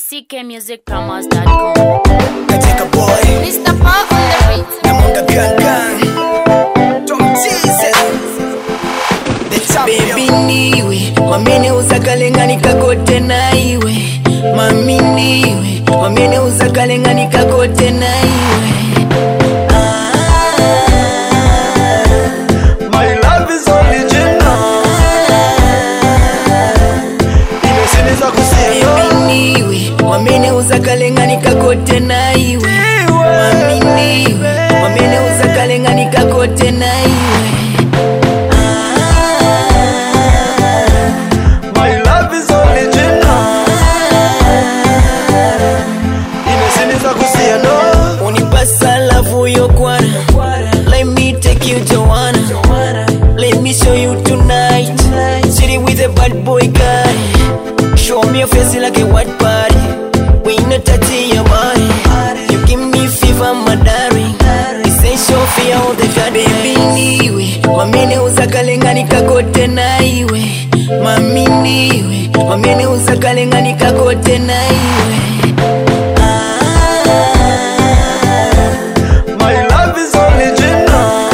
ckmusicpromos.com. Katika boy Mr. Paul on the beat. na mwanga gangan Tom Jesus The champion Baby niwe wamene uzakalenganika kote naiwe mami niwe wamene uzakalenganika kote naiwe My love is original. Imesinisa kusieno. Baby niwe wamene uzakalenganika kote naiwe mami niwe wamene uzakalenganika kote naiwe My love is original. Imesinisa kusieno. unipasa lavu yokwana let me take you Joanna let me show you tonight sitting with a bad boy guy show me your face like a white party we not touching your body you give me fever my darling essential for all the god baby niwe wamene uzakalenganika kote naiwe mami niwe wamene uzakalenganika kote naiwe My love is original.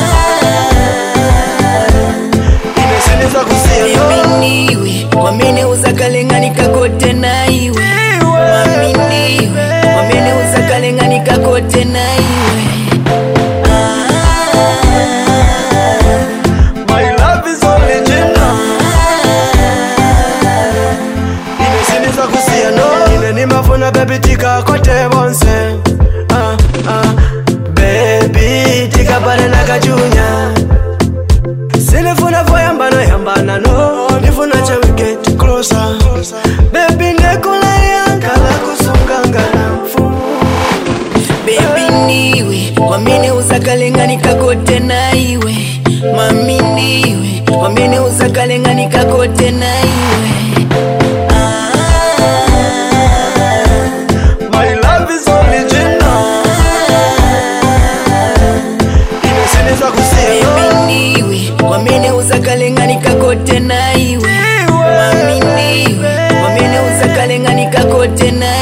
Imesinisa kusieno. Baby niwe wamene uzakalenganika kote naiwe mami niwe wamene uzakalenganika kote naiwe My love is original. Imesinisa kusieno. Ine nimafuna baby tika kote bonse. Ah, ah. Baby tika pale na kajunya. Sinifuna voyambano yambana no. Nifuna cha we get closer. Baby nekula yankala kusungangana mfumu. Baby niwe wamene uzakalenganika kote naiwe mami niwe wamene uzakalenganika kote naiwe My love is original. Imesinisa kusieno. Baby niwe wamene uzakalenganika kote naiwe mami niwe wamene uzakalenganika kote naiwe